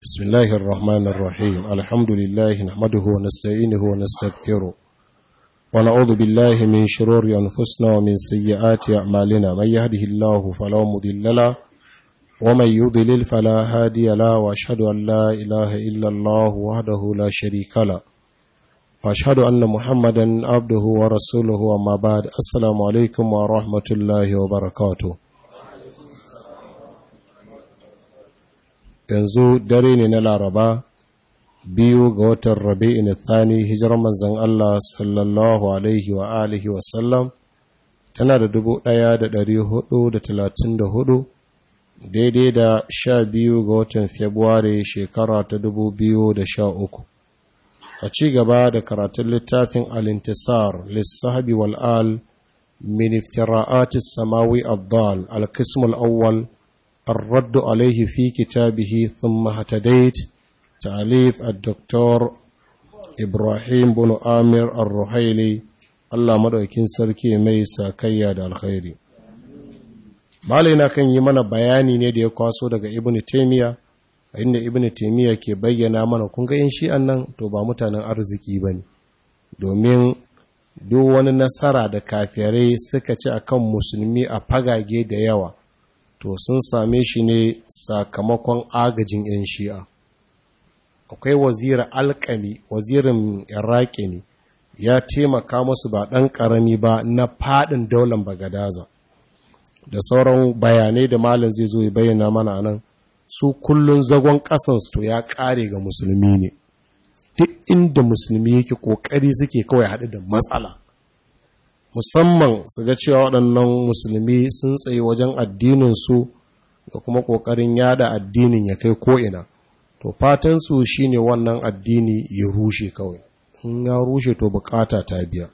بسم الله الرحمن الرحيم الحمد لله نحمده ونستعينه ونستغفره ونعوذ بالله من شرور أنفسنا ومن سيئات أعمالنا من يهده الله فلا مضل له ومن يضلل فلا هادي له وأشهد أن لا إله إلا الله وحده لا شريك له وأشهد أن محمدا عبده ورسوله وما بعد السلام عليكم ورحمة الله وبركاته yanzu dare ne na laraba biyu ga watan rabi'in thani hijirar manzan Allah sallallahu alaihi wa alihi wasallam tana da dubu ɗaya da ɗari hudu da talatin da hudu daidai da sha biyu ga watan februari shekara ta dubu biyu da sha uku a ci gaba da karatun littafin alintisar lissahabi wal'al min iftira'atis samawi abdal al-kismul awwal الرد عليه في كتابه ثم اهتديت تأليف الدكتور إبراهيم بن آمر الرحيلي الله مدوكين سركي ميسا كياد الخير malina kan yi mana bayani ne da ya kwaso daga ibn taymiya inda ibn taymiya ke bayyana mana kun ga yin shi'an nan to ba mutanen arziki bane domin duk wani nasara da kafirai suka ci akan musulmi a fagage da yawa to sun same shi ne sakamakon agajin 'yan shi'a akwai wazira alkami wazirin iraki ne ya taimaka musu ba ɗan ƙarami ba na faɗin daular bagadaza da sauran bayanai da malin zai zo ya bayyana mana nan su kullun zagon ƙasansu to ya ƙare ga musulmi ne duk inda musulmi yake ƙoƙari suke kawai haɗu da matsala musamman su ga cewa waɗannan musulmi sun tsaye wajen addininsu da kuma ƙoƙarin yada addinin ya kai ko'ina to fatansu shi ne wannan addini ya rushe kawai in ya rushe to bukata ta biya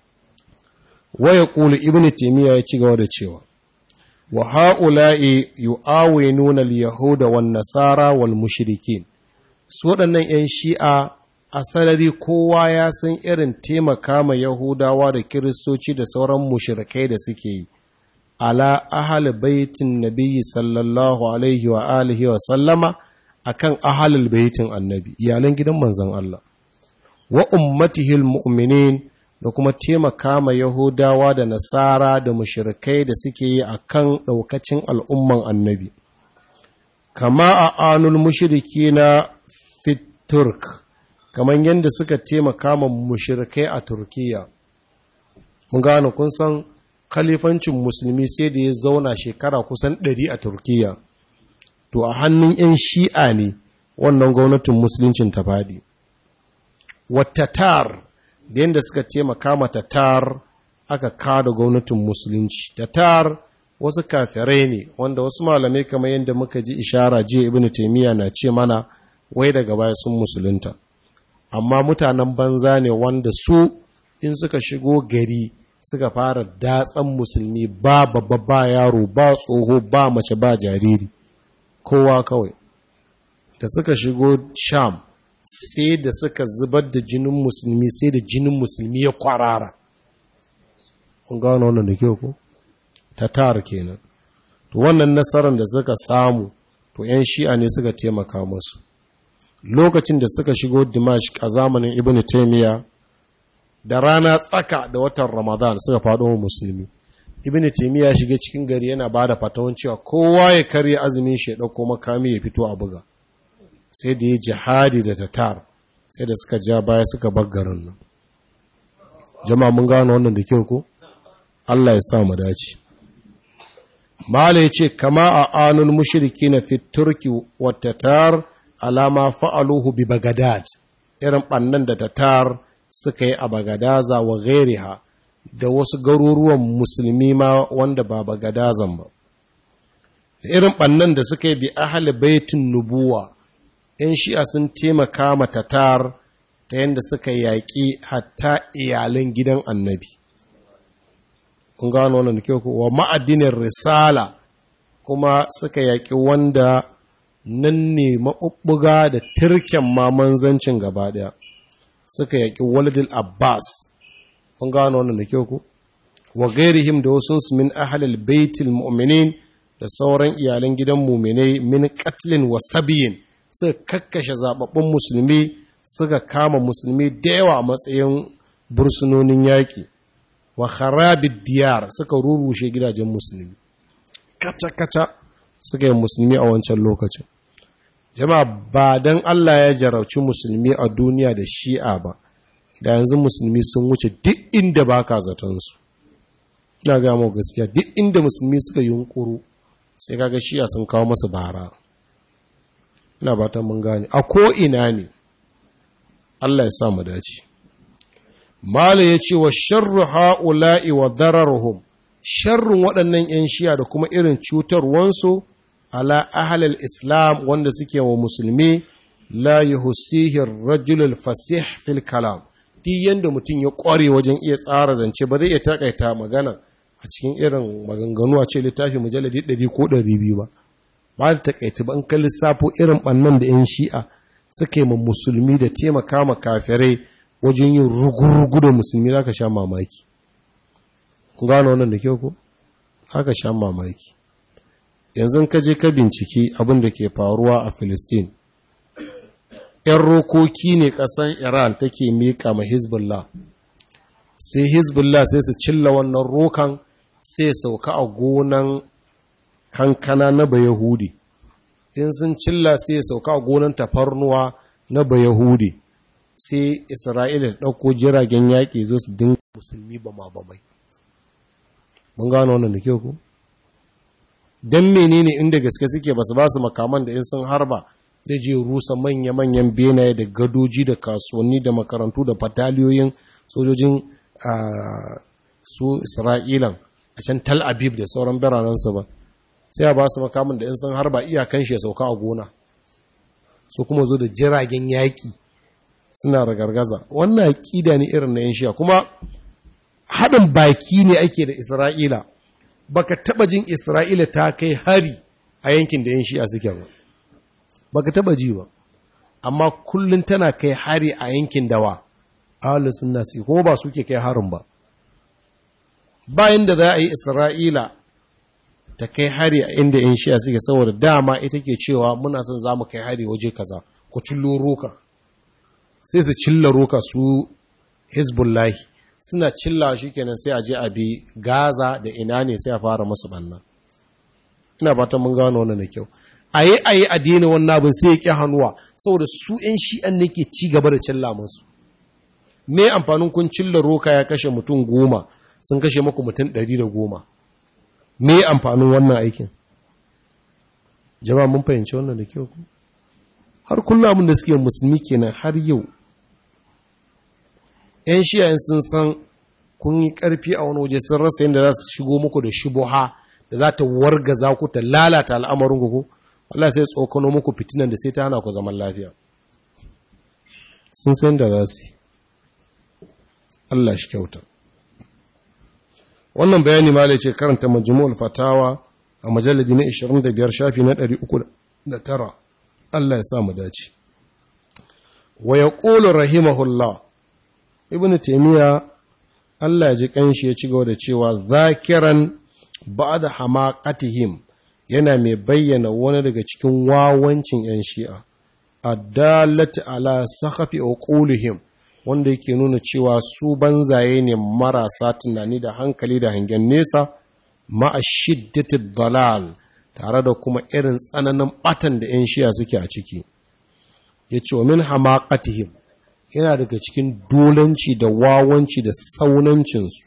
waya ƙulu ibn taimiyya ya ci gaba da cewa wa ha'ula'i yu'awe nuna yahuda wan nasara wal mushrikin su waɗannan 'yan shi'a a sarari kowa ya san irin taimaka ma Yahudawa da Kiristoci da sauran mushrikai da suke yi, ala ahal baitin nabiyyi sallallahu alaihi wa alihi wa sallama a kan ahalul baitin annabi, iyalan gidan manzan Allah, wa ummatihil mu'minin da kuma taimaka ma Yahudawa da Nasara da mushrikai da suke yi a kan ɗaukacin al'umman annabi. Kama a anul mushriki na fit Turk. kamar yadda suka taimaka ma mushirikai a turkiya mun gano kun san khalifancin musulmi sai da ya zauna shekara kusan ɗari a turkiya to a hannun 'yan shi'a ne wannan gwamnatin musuluncin ta faɗi watatar da yadda suka taimaka ma tatar aka kada gwamnatin musulunci tatar wasu kafirai ne wanda wasu malamai kamar yadda muka ji ishara jiya ibn taimiyya na ce mana wai daga baya sun musulunta amma mutanen banza ne wanda su in suka shigo gari suka fara datsan musulmi ba babba ba yaro ba tsoho ba mace ba jariri kowa kawai da suka shigo sham sai da suka zubar da jinin musulmi sai da jinin musulmi ya kwarara kun gano wannan da kyau ko tatar kenan to wannan nasarar da suka samu to 'yan shi'a ne suka taimaka musu lokacin da suka shigo Dimashq a zamanin Ibn Taymiyyah da rana tsaka da watan Ramadan suka faɗo wa musulmi Ibn Taymiyyah ya shiga cikin gari yana bada fatawan cewa kowa ya karya azumin shi ya dauko makami ya fito a buga sai da ya jihadi da tatar sai da suka ja baya suka bar garin nan jama'a mun gano wannan da kyau ko Allah ya sa mu dace Mala ya ce, Kama a anul mushriki na fit turki wa tatar alama fa'aluhu bi Bagadad, irin ɓannan da tatar suka yi a Bagadaza wa gairiha da wasu garuruwan musulmi ma wanda ba Bagadazan ba. Da irin ɓannan da suka yi bi ahali baitin nubuwa, ‘yan shi'a sun taimaka ma tatar ta yadda suka yaƙi hatta iyalan gidan annabi. Kun gano wannan da kyau wa ma'adinin risala kuma suka yaƙi wanda nan ne maɓuɓɓuga da turken ma manzancin gaba ɗaya suka yaƙi waladil abbas kun gano wannan da kyau ku wa gairihim da wasu min ahalil baitil mu'minin da sauran iyalan gidan muminai min katlin wa sabiyin suka kakkashe zababbun musulmi suka kama musulmi da yawa a matsayin bursunonin yaƙi wa harabid diyar suka rurushe gidajen musulmi kaca-kaca suka yi musulmi a wancan lokacin jama'a ba don Allah ya jarauci musulmi a duniya da shi'a ba da yanzu musulmi sun wuce duk inda ba ka zatonsu na gama gaskiya duk inda musulmi suka yunkuru sai kaga shi'a sun kawo masa bara ina ba ta mun gane a ko'ina ne Allah ya sa mu dace Mala ya ce wa sharru ha'ula'i wa dararhum sharrun waɗannan ‘yan shiya da kuma irin cutarwansu ala ahalal Islam wanda suke wa musulmi la yi husihir rajulul fasih fil kalam duk yadda mutum ya ƙware wajen iya tsara zance ba zai iya takaita magana a cikin irin maganganu a ce littafi mujalladi ɗari ko ɗari biyu ba ba da takaita ba in ka lissafo irin ɓannan da ‘yan shi'a suke ma musulmi da taimaka ma kafirai wajen yin rugu-rugu da musulmi za ka sha mamaki gano wannan da kyau ko haka sha mamaki yanzu ka je ka binciki abin da ke faruwa a Filistin. ‘yan rokoki ne ƙasan Iran take miƙa ma Hezbollah sai Hezbollah sai su cilla wannan rokan sai sauka a gonan kankana na Bayahudi in sun cilla sai sauka a gonan tafarnuwa na Bayahudi sai Isra'ila ta ɗauko jiragen yaƙi zo su dinga musulmi ba ma ba mai mun gano wannan da kyau ku don menene inda gaske suke basu ba su makaman da in sun harba zai je rusa manya-manyan benaye da gadoji da kasuwanni da makarantu da fataliyoyin sojojin su isra'ilan a can tal abib da sauran biranensu ba sai a ba su makaman da in sun harba iyakan shi ya sauka a gona su kuma zo da jiragen yaƙi suna ragargaza wannan aƙida ne irin na yan shiya kuma haɗin baki ne ake da Isra'ila, baka taɓa jin Isra'ila ta kai hari a yankin da ‘yan shi'a suke ba, baka taɓa ji ba, amma kullum tana kai hari a yankin dawa, alisun nasi, ko ba suke kai harin ba. Bayan da za a yi Isra'ila ta kai hari a inda ‘yan shi'a suke saboda dama ita ke cewa muna son za mu kai hari waje kaza, ku cillo roka, sai su cilla roka su Hezbollahi. suna cilla shi kenan sai a je a bi gaza da ina ne sai a fara masu banna ina fatan mun gano wannan da kyau a yi a yi a daina wannan abin sai ya ƙi hannuwa saboda su 'yan shi'an ne ke ci gaba da cilla masu me amfanin kun cilla roka ya kashe mutum goma sun kashe maku mutum ɗari da goma me amfanin wannan aikin jama'a mun fahimci wannan da kyau har kullum abin da suke musulmi kenan har yau ‘yan shiyayen sun san kun yi ƙarfi a wani waje sun rasa yadda za su shigo muku da shubuha da za ta wargaza ku ta lalata al'amarin ku Allah sai tsokano muku fitinan da sai ta hana ku zaman lafiya sun san da za su Allah shi kyauta wannan bayani ma ce karanta majmu'ul fatawa a majalladi na 25 shafi na 309 Allah ya sa mu dace wa yaqulu rahimahullah ibn taimiyya Allah ya ji kanshi ya ci gaba da cewa zakiran ba'da hamaqatihim yana mai bayyana wani daga cikin wawancin yan shi'a addalati ala sakhafi uqulihim wanda yake nuna cewa su banzaye ne marasa tunani da hankali da hangen nesa ma'a shiddati dalal tare da kuma irin tsananin batan da yan shi'a suke a ciki yace wa min hamaqatihim yana daga cikin dolanci da wawanci da saunancinsu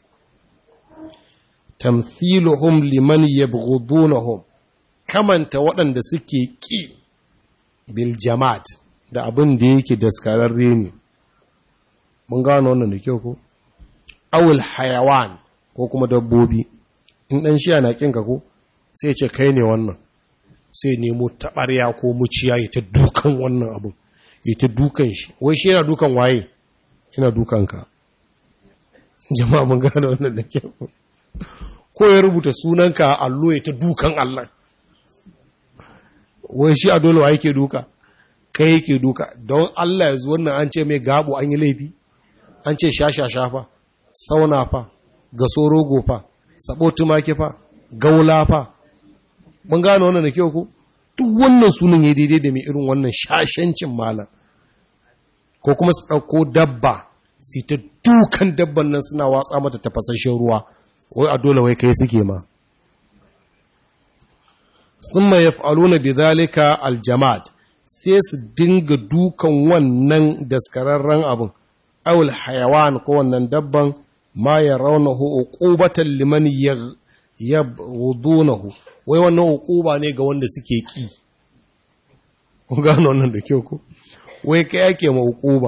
tamthiluhum liman yabghudunahum kamanta waɗanda suke ƙi bil jama'at da abin da yake daskararre ne mun gano wannan da kyau ko awul hayawan ko kuma dabbobi in ɗan shi na ƙinka ko sai ce kai ne wannan sai nemo taɓarya ko muciya ya ta dukan wannan abin ita dukan shi wai shi yana dukan waye yana dukan ka jama'a mun gane wannan da ke ko ya rubuta sunanka a allo ya ta dukan Allah wai shi a dole wa yake duka kai yake duka don Allah ya zo wannan an ce mai gabo an yi laifi an ce shasha shafa sauna fa gaso rogo fa sabo tumaki fa gaula fa mun gane wannan da kyau ku duk wannan sunan ya daidai da mai irin wannan shashancin malam ko kuma su ɗauko dabba sai ta dukan dabban nan suna watsa mata tafasashen ruwa wai a dole wai kai suke ma sun ma yaf'aluna bi zalika aljamad sai su dinga dukan wannan daskararren abin awul hayawan ko wannan dabban ma ya raunahu uqubatan liman yabghudunahu wai wannan uquba ne ga wanda suke ki kun gano wannan da kyau ko wai kai yake ma uquba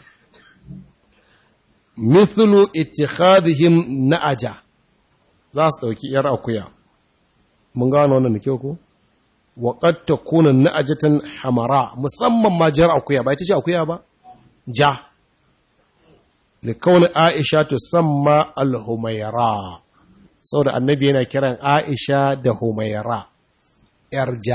mithlu ittikhadihim na'aja za su dauki yar akuya mun gano wannan da kyau ko wa qad takuna na'ajatan hamara musamman ma jar akuya ba ita ce akuya ba ja likauni aisha tusamma al-humayra saboda annabi yana kiran aisha da humayra yar ja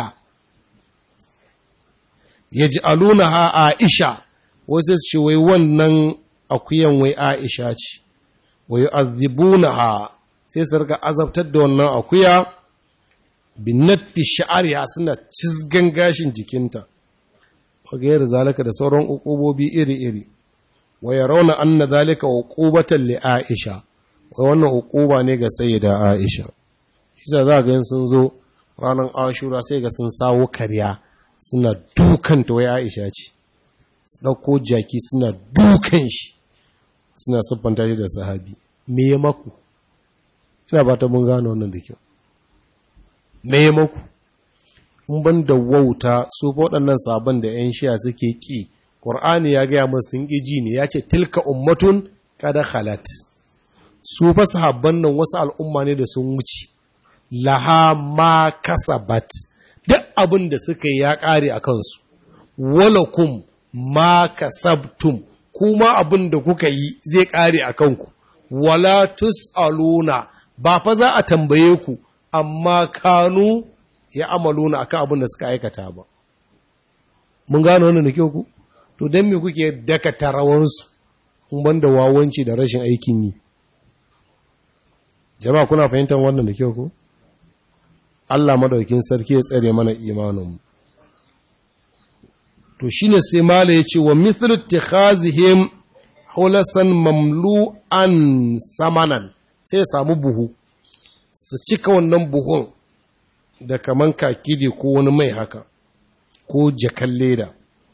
yaj'alunaha aisha wasu ce wai wannan akuyan wai aisha ce wa yu'adhibunaha sai su rika azabtar da wannan akuya binatti sha'ariya suna cizgan gashin jikinta wagayar zalika da sauran ukubobi iri-iri wa yarawna anna zalika uqubatan li Aisha wai wannan uquba ne ga sayyida Aisha kisa za ga sun zo ranar Ashura sai ga sun sawo karya suna dukan ta wai Aisha ce su dauko jaki suna dukan shi suna siffanta shi da sahabi me ya maku ina ba ta mun gano wannan da kyau me ya maku in ban da wauta su waɗannan sabon da 'yan shiya suke ƙi ƙur'ani ya gaya masu sun ƙiji ne ya ce tilka ummatun kada halat su fa sahabban nan wasu al'umma ne da sun wuce laha ma kasabat duk abin da suka yi ya ƙare a kansu walakum ma kasabtum kuma abin da kuka yi zai ƙare a kanku wala tus'aluna ba fa za a tambaye ku amma kanu ya amaluna akan abin da suka aikata ba mun gano wannan da kyau ku to dan me kuke daka tarawansu kun banda wawanci da rashin aikin yi jama'a kuna fahimtar wannan da kyau ku Allah madaukin sarki ya tsare mana imanin mu to shine sai mala yace wa mithlu ittikhazihim hulasan mamlu'an samanan sai ya samu buhu su cika wannan buhun da kaman kakidi ko wani mai haka ko jakan leda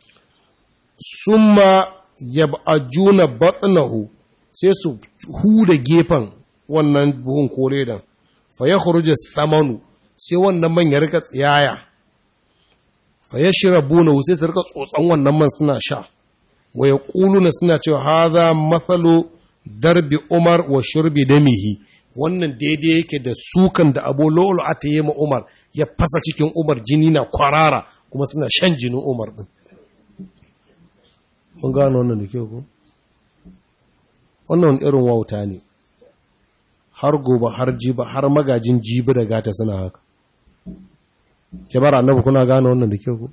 summa yab'ajuna batnahu sai su huda gefen wannan buhun ko ledan fa yakhruju samanu sai wannan man ya rika tsiyaya fa yashrabuna sai su rika tsotsan wannan man suna sha wa yaquluna suna cewa hadha mathalu darbi umar wa shurbi damihi wannan daidai yake da sukan da abu lo'ulu a ta yi ma umar ya fasa cikin umar jini na kwarara kuma suna shan jinin umar ɗin mun gano wannan da kyau ko wannan irin wauta ne har gobe har jiba har magajin jibi da gata suna haka jabar annabi kuna gano wannan da kyau ko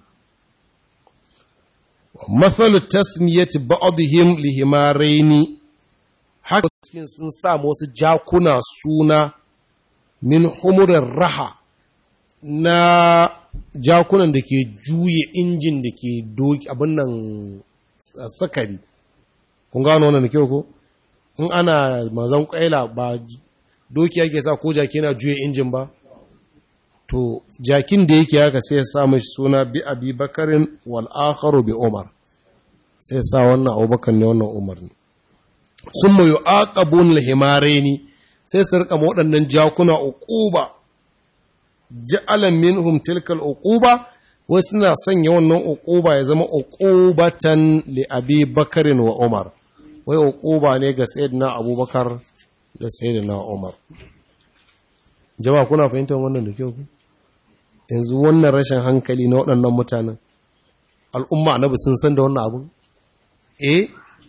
mathalu tasmiyati ba'dihim lihimaraini haka cikin sun sa wasu jakuna suna min humurin raha na jakunan da ke juye injin da ke doki abin nan sakari kun gano wannan da kyau ko in ana mazan kwaila ba doki yake sa ko jaki na juye injin ba to jakin da yake haka sai ya sa mashi suna bi abi bakarin wal akharu bi umar sai ya sa wannan abubakar ne wannan umar ne sun mai aqabun al-himaraini sai su rika waɗannan jakuna uquba ja'alan minhum tilka al-uquba wai suna sanya wannan uquba ya zama uqubatan li abi bakarin wa umar wai uquba ne ga sayyidina abubakar da sayyidina umar jama'a kuna fahimtar wannan da kyau yanzu wannan rashin hankali na waɗannan mutanen al'umma annabi sun san da wannan abu eh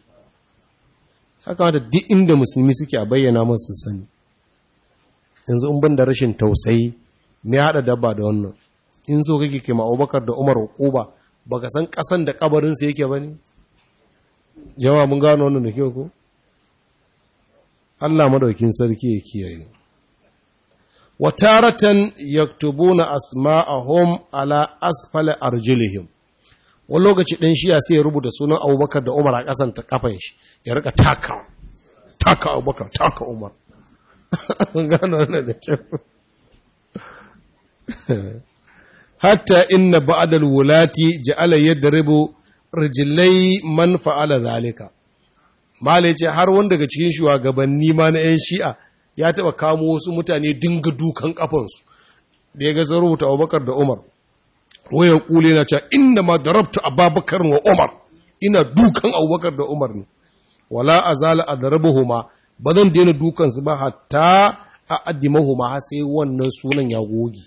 haka da duk inda musulmi suke a bayyana masu sani yanzu in ban da rashin tausayi me haɗa dabba da wannan in so kake kema abubakar da umar hukuba baka san ƙasan da kabarinsu yake ba ne jama'a mun gano wannan da kyau ko Allah madaukin sarki ya kiyaye wa taratan yaktubuna asma'ahum ala asfala arjulihim wani lokaci ɗan shiya sai ya rubuta sunan abubakar da umar a ƙasan ta kafan shi ya rika taka taka abubakar taka umar gano wannan da kyau hatta inna ba'dal wulati ja'ala yadribu rijlai man fa'ala zalika malai ce har wanda daga cikin shugabanni ma na 'yan shi'a ya taba kamo wasu mutane dinga dukan kafansu da ya ga sun rubuta abubakar da umar waya kule na cewa inda ma darabta ababakar wa umar ina dukan abubakar da umar ne wala azala adrabuhuma ba zan daina dukan su ba hatta a addimahuma har sai wannan sunan ya goge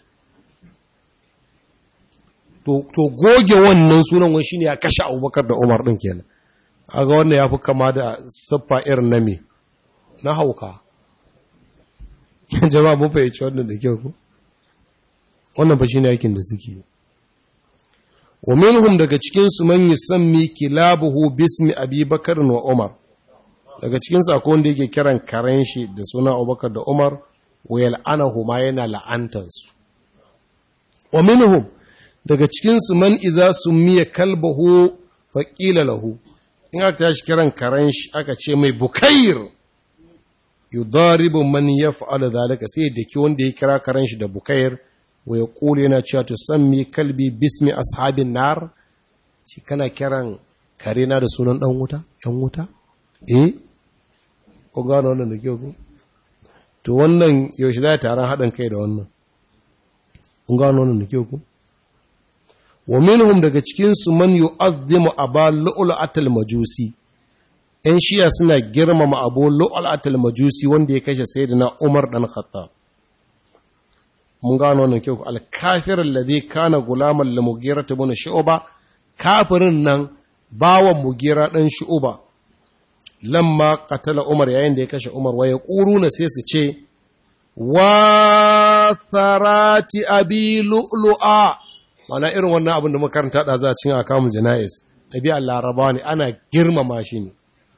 to to goge wannan sunan wani shine ya kashe abubakar da umar din kenan aga wannan ya fi kama da siffa irin na me na hauka jama'a mun fahimci wannan da kyau ko wannan fa shine aikin da suke wa minhum daga cikin su man yusammi kilabuhu bismi abi bakar wa umar daga cikin su akwai wanda yake kiran karen shi da suna abubakar da umar wa yal'anahu ma yana la'antan su wa minhum daga cikin su man iza summiya kalbahu faqila lahu in aka tashi kiran karen shi aka ce mai bukair yudaribu man yaf'alu zalika sai da ki wanda ya kira karen shi da bukair wa ya kula yana cewa to sammi kalbi bismi ashabin nar shi kana kiran kare na da sunan dan wuta yan wuta eh ko gano wannan da kyau ko to wannan yaushe za taron haɗin kai da wannan kun gano wannan da kyau ko wa minhum daga cikin su man yu'azzimu aba lu'lu'atul majusi ‘yan shiya suna girmama abu lu'al'atul majusi wanda ya kashe sayyidina Umar ɗan Khattab. Mun gano wannan kyau, alkafirin da zai kana gulaman da mugira ta bane shi'uba, kafirin nan bawan mugira ɗan shi'uba, lamma katala Umar yayin da ya kashe Umar, wa ya ƙuru na sai su ce, Wa sarati abi lu'lu'a, mana irin wannan abin da makaranta da za a cin a kamun jana'is, ɗabi'ar laraba ne, ana girmama shi ne.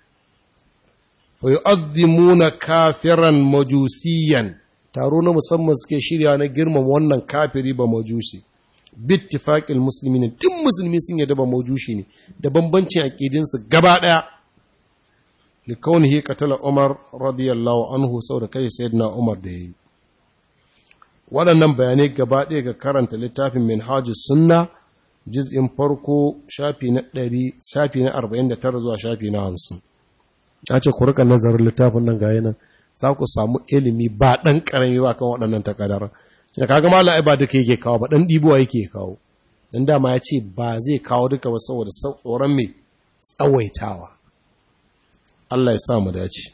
ويؤذمون كافرا مجوسيا taro na musamman suke shirya na girmama wannan kafiri ba majusi bittifaqil muslimin duk musulmi sun yadda ba majushi ne da bambancin aqidin su gaba daya li kaunihi qatala umar radiyallahu anhu saboda kai sayyidina umar da yayi waɗannan bayanai gaba ɗaya ga karanta littafin minhajus sunna juz'in farko shafi na 100 shafi na 49 zuwa shafi na 50 ya ce ku rika nazarin littafin nan gaya nan za ku samu ilimi ba ɗan ƙarami ba kan waɗannan takadar da kaga mala ba duka yake kawo ba ɗan ɗibuwa yake kawo dan dama ya ce ba zai kawo duka ba saboda tsoron mai tsawaitawa Allah ya sa mu dace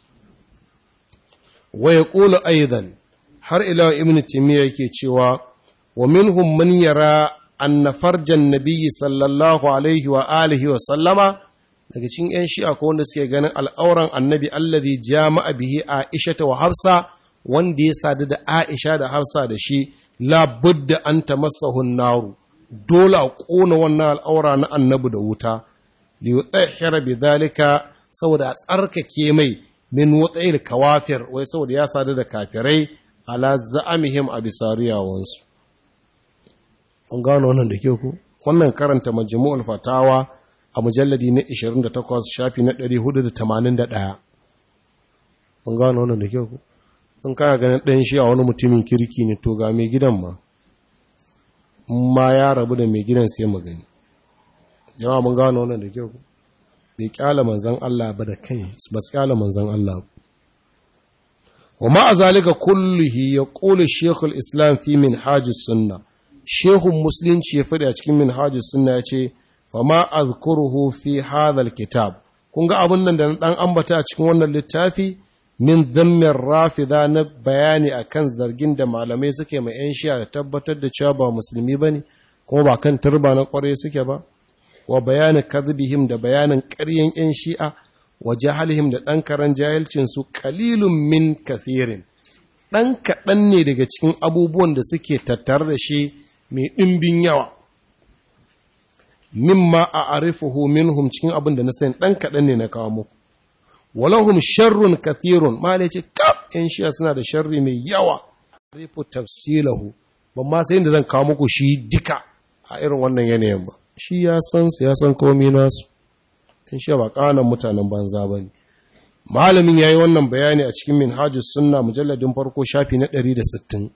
wa yaqulu aidan har ila ibn timiya yake cewa wa minhum man yara anna farjan nabiyyi sallallahu alaihi wa alihi wa sallama daga cikin 'yan shi'a ko wanda suke ganin al'auran annabi allazi jama'a bihi Aisha wa Hafsa wanda ya sadu da Aisha da Hafsa da shi la budda an tamassahu naru dole a kona wannan al'aura na annabi da wuta li yutahhira bidhalika saboda a tsarkake mai min wutayil kawafir wai saboda ya sadu da kafirai ala za'amihim a bisariyawansu an gano wannan da ke ku wannan karanta majmu'ul fatawa a mujalladi na 28 shafi na 481 mun gano wannan da kyau ku in kana ganin ɗan shi a wani mutumin kirki ne to ga mai gidan ma ma ya rabu da mai gidan sai magani yawa mun gano wannan da kyau ku bai kyala manzan Allah ba da kai ba su kyala manzan Allah wa ma'a zalika kullihi ya qulu shaykhul islam fi minhajus sunna shehun musulunci ya faɗi a cikin minhajus sunna ya ce fama azkuruhu fi hadha kitab kun ga abun nan da na dan ambata a cikin wannan littafi min dhammin rafida na bayani akan zargin da malamai suke mai yan shi'a da tabbatar da cewa ba musulmi bane kuma ba kan turba na kware suke ba wa bayanin kadhibihim da bayanin ƙaryen yan shi'a wa jahalihim da dan karan jahilcin su qalilun min kathirin dan kaɗan ne daga cikin abubuwan da suke tattare da shi mai ɗimbin yawa mimma a arifuhu minhum cikin abin da na sani ɗan kaɗan ne na kawo muku walahum sharrun kathirun ma ce kaf ‘yan shiya suna da sharri mai yawa rifu tafsilahu ban ma sai inda zan kawo muku shi duka a irin wannan yanayin ba shi ya san su ya san komai nasu in sha ba kanan mutanen banza ba ne malamin ya yi wannan bayani a cikin minhajus sunna mujalladin farko shafi na 160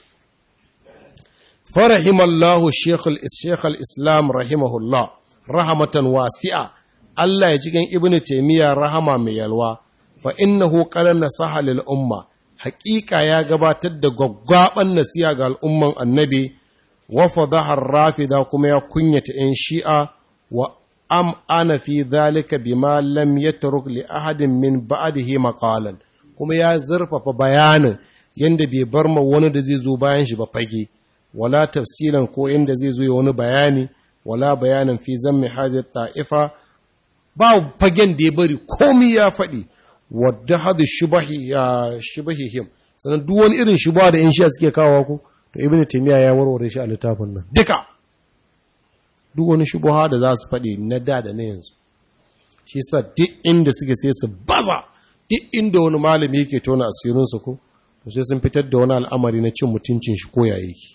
farahimallahu shekul islam rahimahullah rahamatan wasi'a Allah ya cikin ibn taimiyya rahama mai yalwa fa innahu qala nasaha lil umma haƙiƙa ya gabatar da gwaggwaban nasiya ga al'umman annabi wa fadaha rafida kuma ya kunyata 'yan shi'a wa am ana fi dhalika bima lam yatruk li ahadin min ba'dihi maqalan kuma ya zurfafa bayanin yanda bai bar ma wani da zai zo bayan shi ba fage wala tafsilan ko inda zai zo ya wani bayani wala bayanin fi zammi hadhihi ta'ifa ba fagen da ya bari komai ya faɗi wadda hadu shubahi ya shubahihim sannan duk wani irin shuba da yan shi'a suke kawo ku to ibnu taymiya ya warware shi a littafin nan duka duk wani shubuha da za su faɗi na da da na yanzu shi sa duk inda suke sai su baza duk inda wani malami yake tona asirinsu ko to sai sun fitar da wani al'amari na cin mutuncin shi ko yayi ki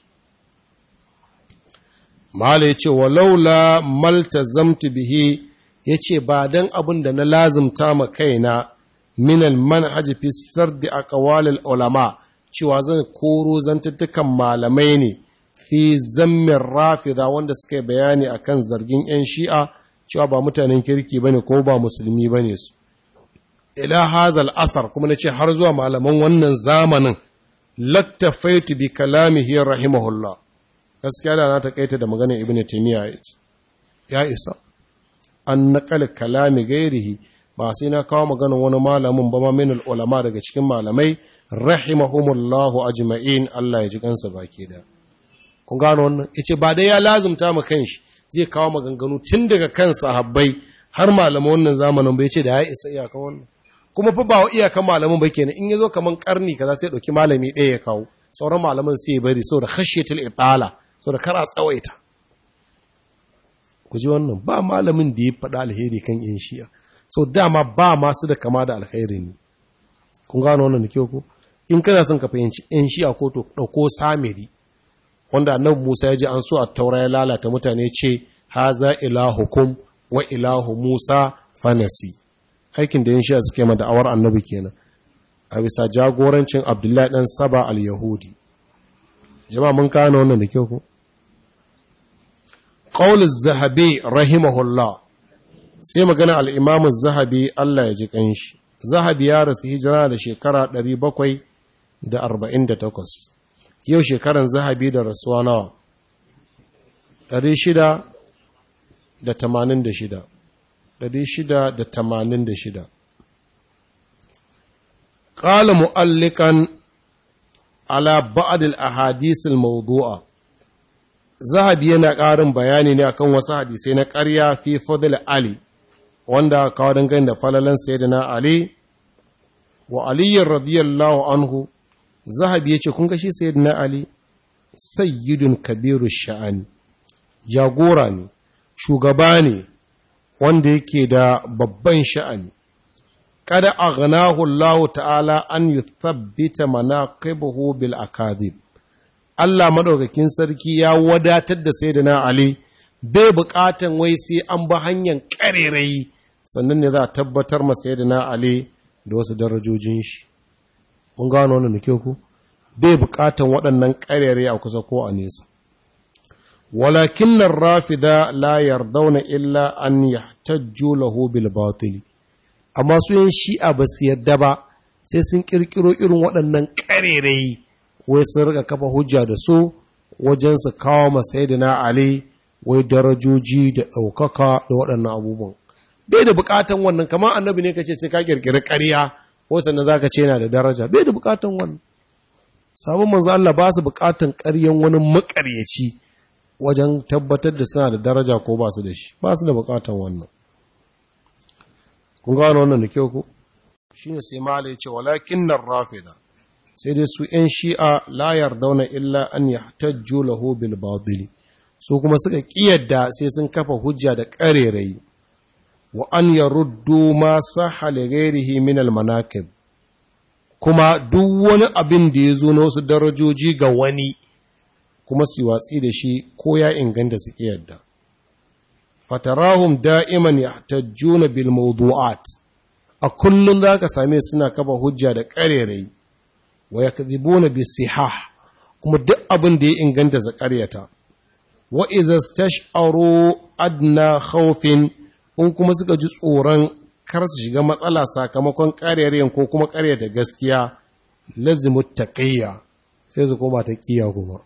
mala ya ce walaula malta zamtu bihi ya ce ba don abin da na lazimta ma kaina minal manhaj fi sardi aqwalil ulama cewa zan koro zantuttukan malamai ne fi zammin rafida wanda suka yi bayani akan zargin 'yan shi'a cewa ba mutanen kirki bane ko ba musulmi bane su ila hazal asar kuma nace har zuwa malaman wannan zamanin lattafaitu bi kalamihi rahimahullah gaskiya da na takaita da maganar ibnu taymiya ya isa an naqal kalami gairihi ba sai na kawo maganar wani malamin ba ma min ulama daga cikin malamai rahimahumullahu ajma'in Allah ya ji kansa baki da kun gano wannan yace ba dai ya lazumta ma kanshi zai kawo maganganu tun daga kan sahabbai har malaman wannan zamanin bai ce da ya isa iyaka wannan kuma fa ba iyaka malamin ba kenan in yazo kaman karni kaza sai dauki malami ɗaya ya kawo sauran malaman sai ya bari saboda khashyatul itala saboda kar a tsawaita ku ji wannan ba malamin da ya faɗa alheri kan yin shi'a so dama ba masu da kama da alheri ne kun gano wannan da kyau ko in kana son ka fahimci yan shi'a ko to dauko samiri wanda annabi Musa ya ji an so a taura ya lalata mutane ce haza ilahukum wa ilahu Musa fanasi aikin da yin shi'a suke ma da'awar annabi kenan a bisa jagorancin Abdullahi dan Saba al-Yahudi jama'a mun kano wannan da kyau ko qaul az-zahabi rahimahullah sai magana al-imam az-zahabi Allah ya ji kanshi zahabi ya rasu hijira da shekara 748 yau shekaran zahabi da rasuwa nawa 686 686 قال مؤلقا على بعض الاحاديث الموضوعه zahabi yana ƙarin bayani ne akan wasu hadisai na ƙarya fi fadl ali wanda kawo dangane da falalan sayyidina ali wa aliyyar radiyallahu anhu zahabi ya ce kun gashi sayyidina ali sayyidun kabiru sha'ani jagora ne shugaba ne wanda yake da babban sha'ani kada aghnahu Allah ta'ala an yuthabbita manaqibahu bil akadhib Allah madaukakin sarki ya wadatar da sayyidina Ali bai buƙatan wai sai an ba hanyar ƙarerayi sannan ne za a tabbatar ma sayyidina Ali da wasu darajojin shi mun gano wannan ke ku bai buƙatan waɗannan ƙarerayi a kusa ko a nesa walakin rafida la yardawna illa an yahtajju lahu bil batili amma su yin shi'a ba su yadda ba sai sun kirkiro irin waɗannan ƙarerayi wai sun rika kafa hujja da su wajen su kawo masayidina ali wai darajoji da ɗaukaka da waɗannan abubuwan bai da buƙatan wannan kamar annabi ne kace sai ka kirkiri ƙarya ko sannan zaka ce yana da daraja bai da buƙatan wannan sabon manzo Allah ba su buƙatan ƙaryan wani maƙaryaci wajen tabbatar da suna da daraja ko ba su da shi ba su da buƙatan wannan kun gano wannan da kyau ko shine sai mala ya ce walakin nan rafida sai dai su ‘yan shi'a la yardauna illa an yahtajju lahu bil badili su kuma suka ƙiyadda sai sun kafa hujja da ƙarerayi wa an yaruddu ma sahha li ghairihi min al manaqib kuma duk wani abin da ya zo na wasu darajoji ga wani kuma su watsi da shi ko ya inganta su yadda fatarahum da'iman yahtajjuna bil mawdu'at a kullum zaka same suna kafa hujja da ƙarerai wa yakdhibuna bis sihah kuma duk abin da ya inganta su ƙaryata wa idza stash'aru adna khawfin in kuma suka ji tsoron kar su shiga matsala sakamakon ƙarerayen ko kuma ƙaryata gaskiya lazimut taqiyya sai su koma ta kiya kuma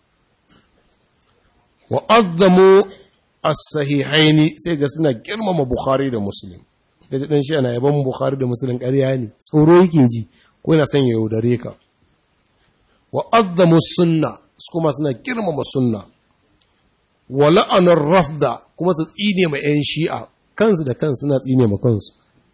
wa azzamu as-sahihaini sai ga suna girmama Bukhari da Muslim kaje dan shi ana yaban Bukhari da Muslim ƙarya ne tsoro yake ji ko yana son ya yaudare ka wa azzamu sunna kuma suna girmama sunna wa la'anar rafda kuma su tsine ma yan shi'a kansu da kansu suna tsine ma kansu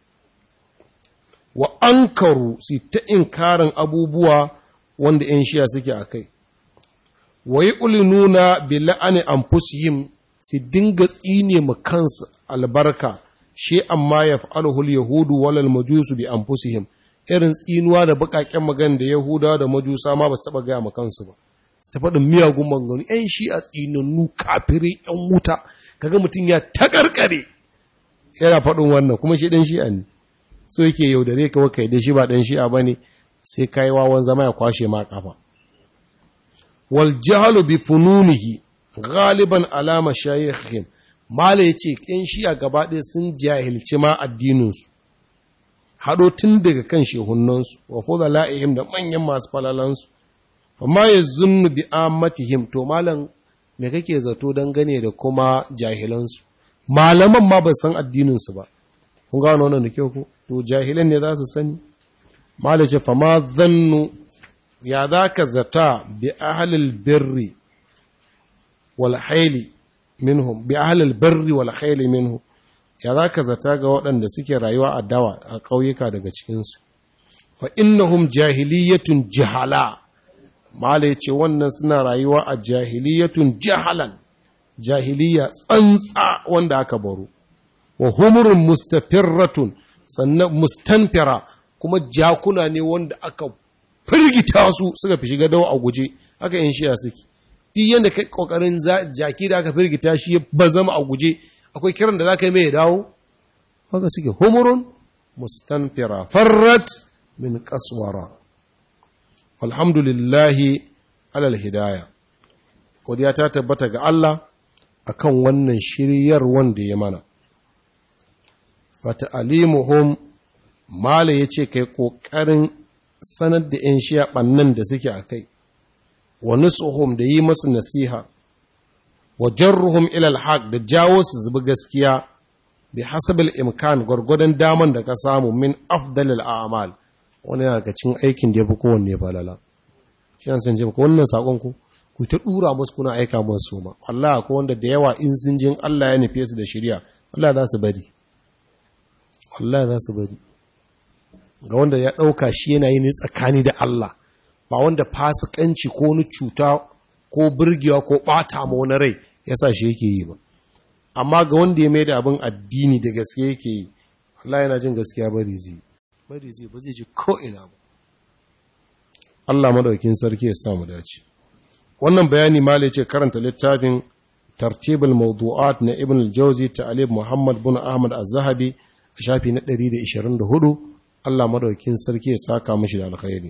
wa ankaru su ta inkarin abubuwa wanda yan shi'a suke akai wa yi ulinuna bi la'ani anfusihim su dinga tsine ma kansu albarka shi amma ya fa'alhul yahudu walal majusu bi anfusihim irin tsinuwa da bakaken magan da yahuda da majusa ma ba su taba gaya ma kansu ba su ta faɗin miyagun maganganu ‘yan shi a tsinannu kafirai ‘yan wuta kaga mutum ya takarkare yana faɗin wannan kuma shi ɗan shi'a ne so yake yaudare ka kai da shi ba ɗan shi'a ba ne sai kai wawan zama ya kwashe ma kafa wal jahalu bi fununihi galiban alama shayikhihim mala yace ƴan shi'a gaba ɗaya sun jahilci ma addininsu haɗo tun daga kan shehunansu wa fudala'ihim da manyan masu falalansu amma ya zunnu bi ammatihim to malam me kake zato dangane da kuma jahilansu malaman ma ba san addininsu ba kun gano wannan da kyau ko to jahilan ne za su sani malam ce fama zannu ya za ka zata bi ahlil birri wal haili minhum bi ahlil birri wal haili minhum ya za ka zata ga waɗanda suke rayuwa a dawa a ƙauyuka daga cikinsu fa innahum jahiliyatun jihala mala ya ce wannan suna rayuwa a jahiliyatun jahalan jahiliya tsantsa wanda aka baro wa humurun mustafirratun sannan mustanfira kuma jakuna ne wanda aka firgita su suka fi shiga dawa a guje haka yin shiya suke duk yadda kai kokarin jaki da aka firgita shi ba zama a guje akwai kiran da za ka yi mai dawo haka suke humurun mustanfira farrat min kaswara alhamdulillahi alal hidaya godiya ta tabbata ga Allah akan wannan shiryar wanda ya mana fata alimuhum mala ya ce kai ƙoƙarin sanar da ‘yan shiya ɓannan da suke a kai wa nusuhum da yi masu nasiha wa jarruhum ilal haq da jawo su zubi gaskiya bi hasabil imkan gwargwadon daman da ka samu min afdalil a'mal wani yana daga cikin aikin da ya fi kowanne falala shi an san ko wannan sakon ku ku ta dura musu kuna aika musu ma wallahi ko wanda da yawa in sun jin Allah ya nufe su da shari'a Allah za su bari wallahi za su bari ga wanda ya dauka shi yana yi ne tsakani da Allah ba wanda fasikanci ko wani cuta ko burgewa ko bata ma wani rai yasa shi yake yi ba amma ga wanda ya mai da abin addini da gaske yake yi Allah yana jin gaskiya bari zai bari zai ba zai ji ko'ina ba. Allah madaukin sarki ya samu dace. Wannan bayani malai ce karanta littafin tartibul mawdu'at na Ibn al-Jawzi ta'alib Muhammad bin Ahmad az-Zahabi a shafi na 124 Allah madaukin sarki ya saka mishi da alkhairi.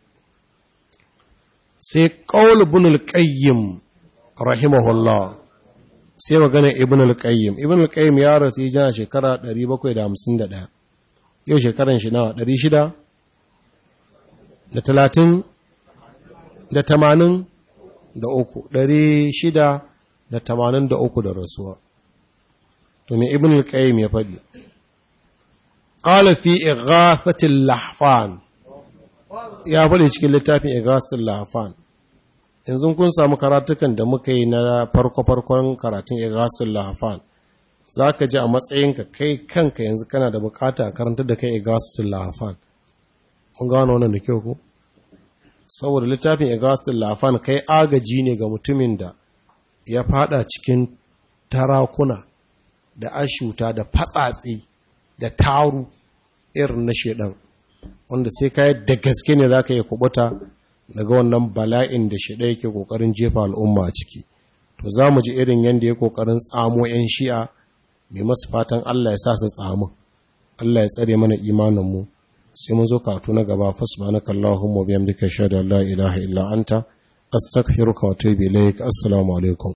Sai qaul ibn al-Qayyim rahimahullah sai magana Ibn al-Qayyim Ibn al-Qayyim ya rasu yana shekara 751 yau shekaran shi nawa ɗari shida da talatin da tamanin da uku ɗari shida da tamanin da uku da rasuwa to mai ibn al-qayyim ya faɗi qala fi ighathatil lahfan ya faɗi cikin littafin ighathatil lahfan yanzu kun samu karatukan da muka yi na farko-farkon karatun ighathatil lahfan za ka ji a matsayinka kai kanka yanzu kana da bukata a karanta da kai igasatul lahafan mun gano wannan da kyau ko saboda littafin igasatul lahafan kai agaji ne ga mutumin da ya fada cikin tarakuna da ashuta da fatsatsi da taru irin na shedan wanda sai ka yi da gaske ne za ka yi kubuta daga wannan bala'in da shi ɗaya ke ƙoƙarin jefa al'umma a ciki to za mu ji irin yadda ya ƙoƙarin tsamo 'yan shi'a mai masu fatan Allah ya sa su tsamu Allah ya tsare mana imaninmu sai mun zo katu na gaba fasbanaka Allahumma biyamdika shada la ilaha illa anta astaghfiruka wa atubu ilaik assalamu alaikum